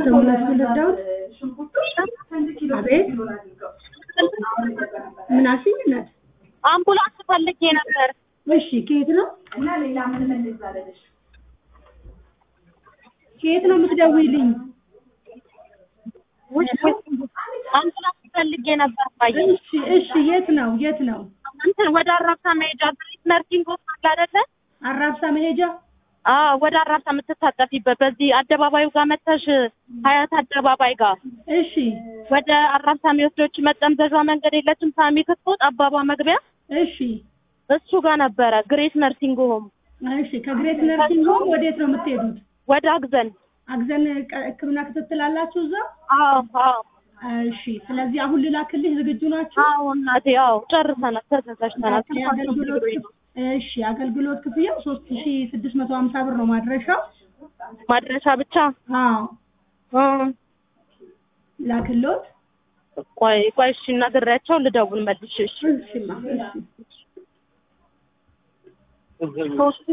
አምቡላንስ ልርዳዎት? አቤት ምን አልሽኝ እናት? አምቡላንስ ፈልጌ ነበር። እሺ ከየት ነው ከየት ነው የምትደውይልኝ? ውይ አምቡላንስ ፈልጌ ነበር። ባየ እሺ እሺ የት ነው የት ነው? እንትን ወደ አራብሳ መሄጃ ግሪት ነርሲንግ ሆስፒታል አይደለ? አራብሳ መሄጃ አዎ ወደ አራብሳ የምትታጠፊበት በዚህ አደባባዩ ጋር መተሽ ሀያት አደባባይ ጋር እሺ ወደ አራብሳ የሚወስዶች መጠምዘዣ መንገድ የለችም? ሳሚ ክትፎ ጠባቧ መግቢያ እሺ እሱ ጋር ነበረ ግሬት ነርሲንግ ሆም እሺ ከግሬት ነርሲንግ ሆም ወዴት ነው የምትሄዱት? ወደ አግዘን። አግዘን ቀ- ሕክምና ክትትል አላችሁ እዛ? አዎ አዎ እሺ ስለዚህ አሁን ልላክልሽ ዝግጁ ናችሁ? አዎ እናቴ አዎ ጨርሰናል፣ ተዘጋጅተናል። የአገልግሎት ክፍ- እሺ አገልግሎት ክፍያው ሶስት ሺ ስድስት መቶ ሀምሳ ብር ነው ማድረሻው። ማድረሻ ብቻ አዎ እ ላክሎት። ቆይ ቆይ እሺ ነግሬያቸው ልደውል መልሼ እሺ እሺማ እሺ ሶስት